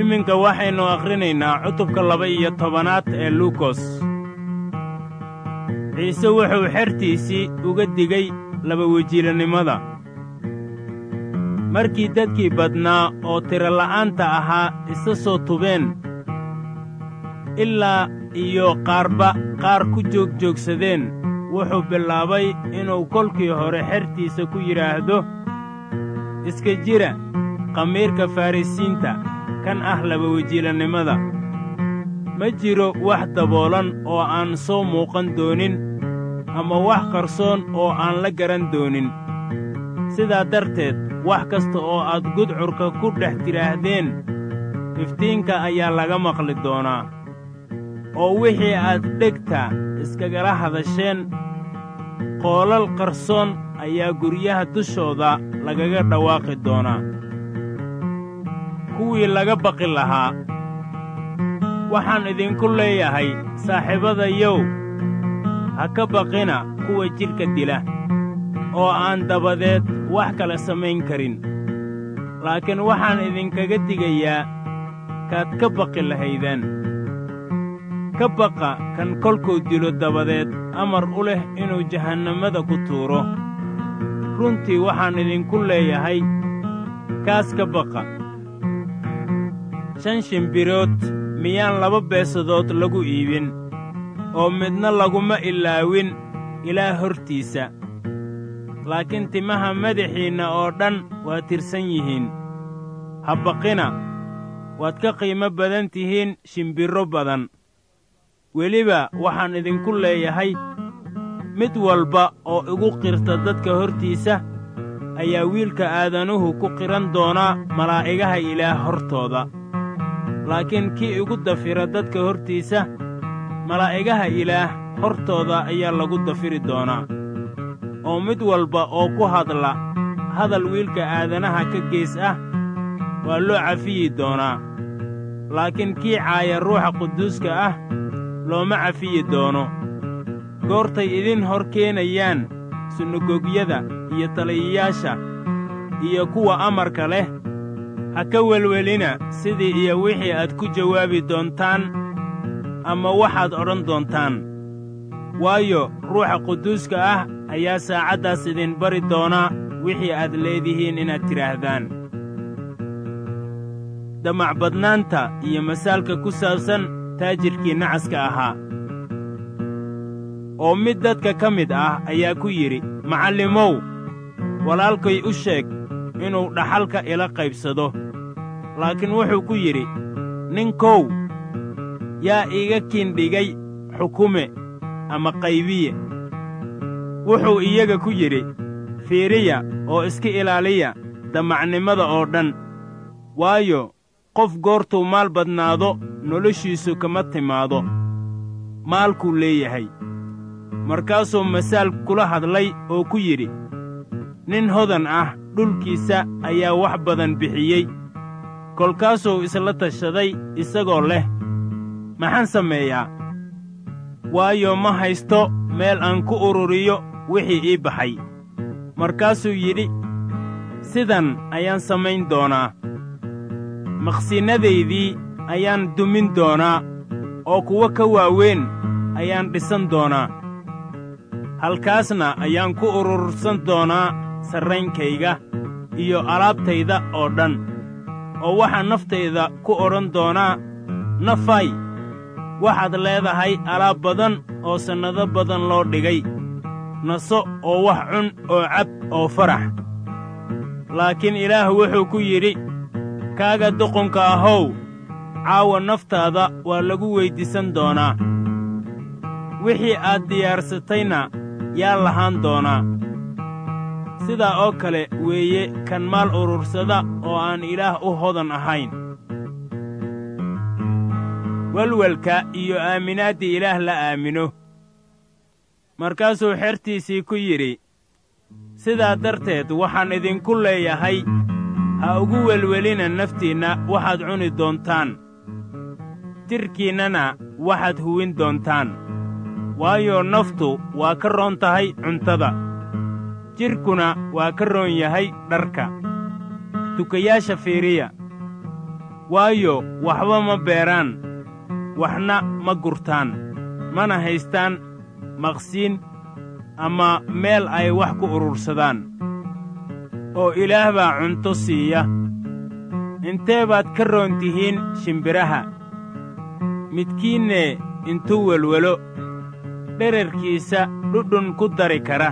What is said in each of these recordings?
iminka waxaynu akhrinaynaa cutubka laba-iyo tobanaad ee luukos ciise wuxuu xertiisii uga digay labawejiilannimada markii dadkii badnaa oo tirola'aanta ahaa isa soo tubeen ilaa iyo qaarba qaar ku joogjoogsadeen wuxuu bilaabay inuu kolkii hore xertiisa ku yidhaahdo iska jira khamiirka farrisiinta kan ah labawejiilannimada ma jiro wax daboolan oo aan soo muuqan doonin ama wax qarsoon oo aan la garan doonin sidaa darteed wax kasta oo aad gudcurka ku dhex tidhaahdeen iftiinka ayaa laga maqli doonaa oo wixii aad dhegta iskagala hadasheen qoolal qarsoon ayaa guryaha dushooda lagaga dhawaaqi doonaa kuwii laga baqi lahaa waxaan idinku leeyahay saaxiibadayow ha ka baqina kuwa jidhka dila oo aan dabadeed wax kale samayn karin laakiin waxaan idinkaga digayaa kaad ka baqi lahaydaan ka baqa kan kolkuu dilo dabadeed amar u leh inuu jahannamada ku tuuro runtii waxaan idinku leeyahay kaas ka baqa shan shimbirood miyaan laba beesadood lagu iibin oo midna laguma ilaawin ilaa hortiisa laakiin timaha madaxiinna oo dhan waa tirsan yihiin ha baqina waad ka qiimo badan tihiin shimbirro badan weliba waxaan idinku leeyahay mid walba oo igu qirta dadka hortiisa ayaa wiilka aadanuhu ku qiran doonaa malaa'igaha ilaah hortooda laakiin kii igu dafira dadka hortiisa malaa'igaha ilaah hortooda ayaa lagu dafiri doonaa oo mid walba oo ku hadla hadal wiilka aadanaha ka gees ah waa loo cafiyi doonaa laakiin kii caaya ruuxa quduuska ah looma cafiyi doono goortay idin hor keenayaan sunagogyada iyo taliyayaasha iyo kuwa amarka leh ha ka welwelina sidii iyo wixii aad ku jawaabi doontaan ama waxaad odhan doontaan waayo ruuxa quduuska ah ayaa saacaddaas idin bari doonaa wixii aad leedihiin inaad tidhaahdaan damacbadnaanta iyo masaalka ku saabsan taajirkii nacaska ahaa oo mid dadka ka mid ah ayaa ku yidhi macallimow walaalkay u sheeg inuu dhaxalka ila qaybsado laakiin wuxuu ku yidhi ninkow yaa iiga kiindhigay xukume ama qaybiye wuxuu iyaga ku yidhi fiiriya oo iska ilaaliya damacnimada oo dhan waayo qof goortuu maal badnaado noloshiisu kama timaado maalkuu leeyahay markaasuu masaal kula hadlay oo ku yidhi nin hodan ah dhulkiisa ayaa wax badan bixiyey kolkaasuu isla tashaday isagoo leh maxaan sameeyaa waayo ma haysto meel aan ku ururiyo wixii ii baxay markaasuu yidhi sidan ayaan samayn doonaa maqsinnadaydii ayaan dumin doonaa oo kuwo ka waaweyn ayaan dhisan doonaa halkaasna ayaan ku urursan doonaa sarraynkayga iyo alaabtayda oo dhan oo waxaan naftayda ku odhan doonaa nafay waxaad leedahay alaab badan oo sannado badan loo dhigay naso oo wax cun oo cab oo farax laakiin ilaah wuxuu ku yidhi kaaga duqunka ahow caawa naftaada waa lagu weyddiisan doonaa wixii aad diyaarsatayna yaa lahaan doonaa sidaa oo kale weeye kan maal urursada oo aan ilaah u hodan ahayn welwelka iyo aaminaadda ilaah la aamino markaasuu xertiisii ku yidhi sidaa darteed waxaan idinku leeyahay ha ugu welwelina naftiinna waxaad cuni doontaan jidhkiinnana waxaad huwin doontaan waayo naftu waa ka roon tahay cuntada jidhkuna waa ka roon yahay dharka tukayaasha fiiriya waayo waxba ma beeraan waxna ma gurtaan mana haystaan maqsiin ama meel ay wax ku urursadaan oo ilaah baa cunto siiya intee baad ka roon tihiin shimbiraha midkiinne intuu welwelo dherarkiisa dhudhun ku dari kara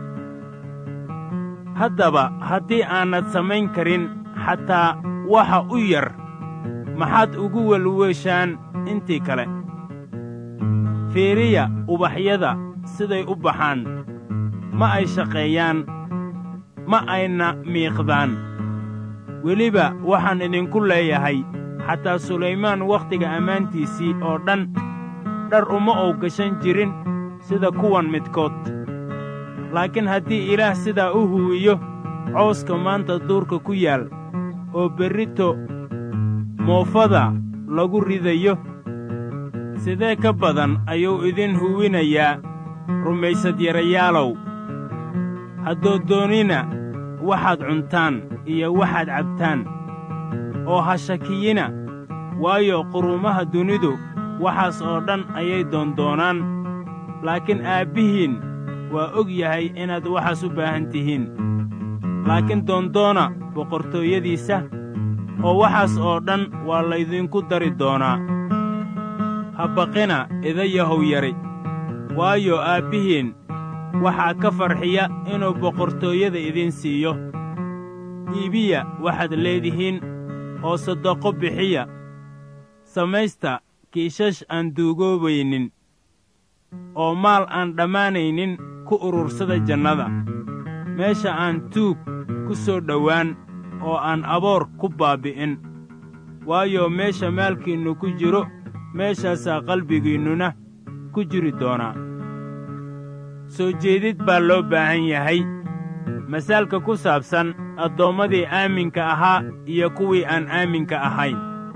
haddaba haddii aanad samayn karin xataa waxa u yar maxaad ugu welweshaan intii kale fiiriya ubaxyada siday u baxaan ma ay shaqeeyaan ma ayna miiqdaan weliba waxaan idinku leeyahay xataa sulaymaan wakhtiga ammaantiisii oo dhan dhar uma uu gashan jirin sida kuwan midkood laakiin haddii ilaah sidaa u huwiyo cawska maanta duurka ku yaal oo berrito moofada lagu ridayo sidee ka badan ayuu idin huwinayaa rumaysadyarayaalow haddood doonina waxaad cuntaan iyo waxaad cabtaan oo ha shakiyina waayo quruumaha dunidu waxaas oo dhan ayay doondoonaan laakiin aabbihiin waa og yahay inaad waxaas u baahan tihiin laakiin doondoona boqortooyadiisa oo waxaas oo dhan waa laydinku dari doonaa ha baqina idayahow yari waayo aabbihiin waxaa ka farxiya inuu boqortooyada idin siiyo iibiya waxaad leedihiin oo saddaqo bixiya samaysta kiishash aan duugoobaynin oo maal aan dhammaanaynin ku urursada jannada meesha aan tuug ku soo dhowaan oo aan aboor ku baabbi'in waayo meesha maalkiinnu ku jiro meeshaasaa qalbigiinnuna ku jiri doonaa soo jeedid baa loo baahan yahay masaalka ku saabsan addoommadii aaminka ahaa iyo kuwii aan aaminka ahayn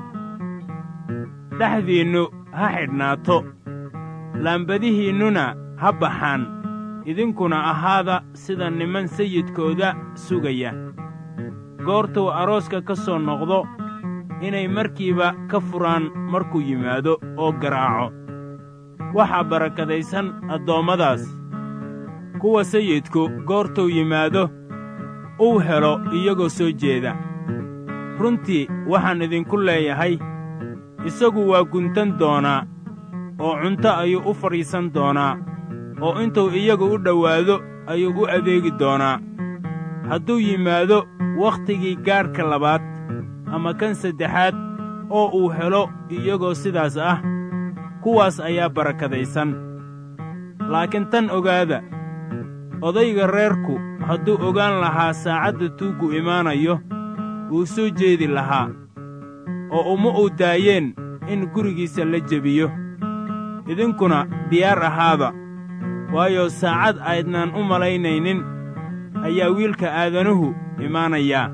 dhexdiinnu ha xidhnaato laambadihiinnuna ha baxaan idinkuna ahaada sida niman sayidkooda sugaya goortuu arooska ka soo noqdo inay markiiba ka furaan markuu yimaado oo garaaco waxaa barakadaysan addoommadaas kuwa sayidku goortuu yimaado uu helo iyagoo soo jeeda runtii waxaan idinku leeyahay isagu waa guntan doonaa oo cunto ayuu u fadhiisan doonaa oo intuu iyagu u dhowaado ayuu u adeegi doonaa hadduu yimaado wakhtigii gaadhka labaad ama kan saddexaad oo uu helo iyagoo sidaas ah kuwaas ayaa barakadaysan laakiin tan ogaada odayga reerku hadduu ogaan lahaa saacadda tuuggu imaanayo wuu soo jeedi lahaa oo uma uu daayeen in gurigiisa la jebiyo idinkuna diyaar ahaada waayo saacad aydnaan u malaynaynin ayaa wiilka aadanuhu imaanayaa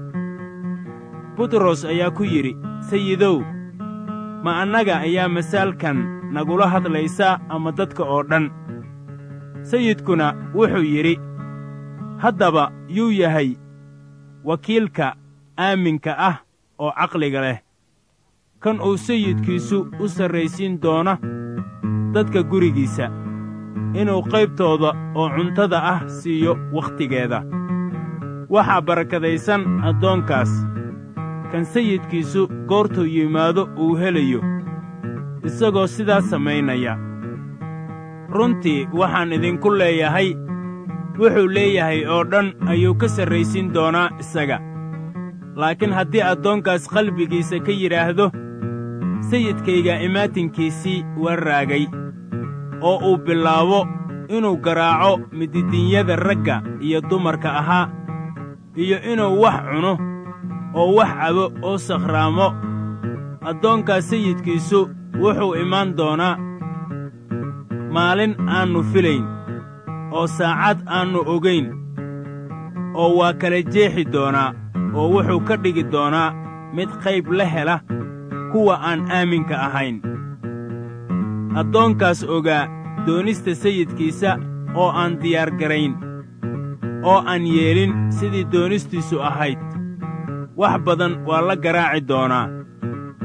butros ayaa ku yidhi sayidow ma annaga ayaa masaalkan nagula hadlaysa ama dadka oo dhan sayidkuna wuxuu yidhi haddaba yuu yahay wakiilka aaminka ah oo caqliga leh kan uu sayidkiisu u sarraysiin doona dadka gurigiisa inuu qaybtooda oo cuntada ah siiyo wakhtigeeda waxaa barakadaysan addoonkaas kan sayidkiisu goortuu yimaado uu helayo isagoo sidaas samaynaya runtii waxaan idinku leeyahay wuxuu leeyahay oo dhan ayuu ka sarraysiin doonaa isaga laakiin haddii addoonkaas qalbigiisa ka yidhaahdo sayidkayga imaatinkiisii waa raagay oo uu bilaabo inuu garaaco mididinyada ragga iyo dumarka ahaa iyo inuu wax cuno oo wax cabo oo sakhraamo addoonkaas sayidkiisu wuxuu imaan doonaa maalin aannu filayn oo saacad aannu ogayn oo waa kala jeexi doonaa oo wuxuu ka dhigi doonaa mid qayb la hela kuwa aan aaminka ahayn addoonkaas ogaa doonista sayidkiisa oo aan diyaargarayn oo aan yeelin sidii doonistiisu ahayd wax badan waa la garaaci doonaa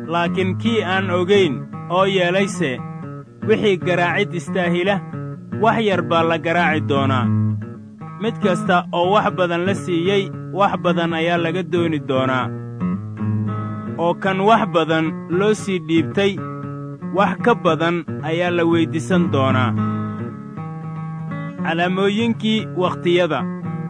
laakiin kii aan ogayn oo yeelayse wixii garaacid istaahila wax yar baa la garaaci doonaa mid kasta oo wax badan la siiyey wax badan ayaa laga dooni doonaa oo kan wax badan loo sii dhiibtay wax ka badan ayaa la weyddiisan doonaa calaamooyinkii wakhtiyada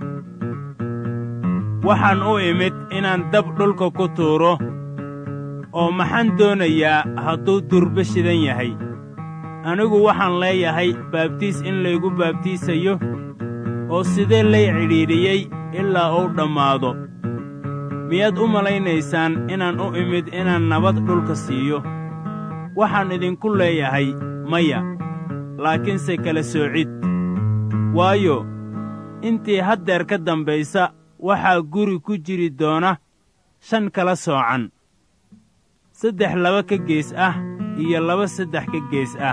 waxaan u imid inaan dab dhulka ku tuuro oo maxaan doonayaa hadduu durba shidan yahay anigu waxaan leeyahay baabtiis in laygu baabtiisayo oo sidee lay cidhiidhiyey ilaa uu dhammaado miyaad u malaynaysaan inaan u imid inaan nabad dhulka siiyo waxaan idinku leeyahay maya laakiinse kala soocid waayo intii haddeer ka dambaysa waxaa guri ku jiri doona shan kala soocan saddex laba ka gees ah iyo laba saddex ka gees ah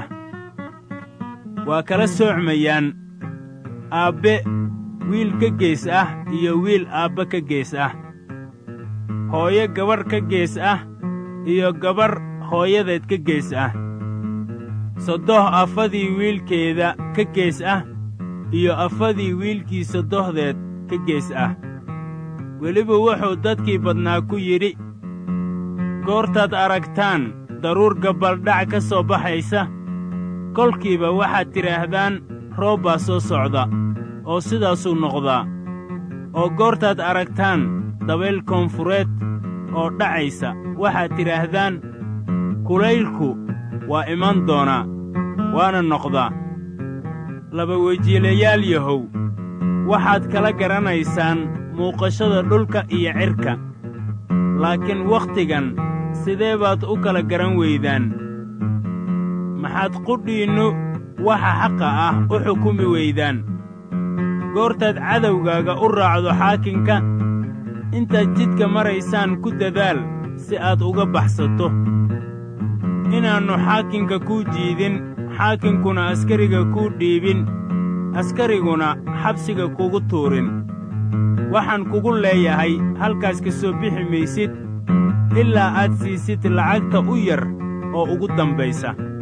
waa kala soocmayaan aabbe wiil ka gees ah iyo wiil aabbe ka gees ah hooyo gabadh ka gees ah iyo gabarh hooyadeed ka gees ah soddoh afadii wiilkeeda ka gees ah iyo afadii wiilkii soddohdeed ka gees ah weliba wuxuu dadkii badnaa ku yidhi goortaad aragtaan daruur gabbaldhac ka soo baxaysa kolkiiba waxaad tidhaahdaan roob baa soo socda oo sidaasuu noqdaa oo goortaad aragtaan dabayl koonfureed oo dhacaysa waxaad tidhaahdaan kulaylku waa iman doonaa waana noqdaa laba wejiilayaal yahow waxaad kala garanaysaan muuqashada dhulka iyo cirka laakiin wakhtigan sidee baad u kala garan weydaan maxaad qudhiinnu waxa xaqa ah u xukumi weydaan goortaad cadowgaaga u raacdo xaakinka intaad jidka maraysaan ku dadaal si aad uga baxsato inaannu xaakinka kuu jiidin xaakinkuna askariga kuu dhiibin askariguna xabsiga kugu tuurin waxaan kugu leeyahay halkaas ka soo bixi maysid ilaa aad siisid lacagta u yar oo ugu dambaysa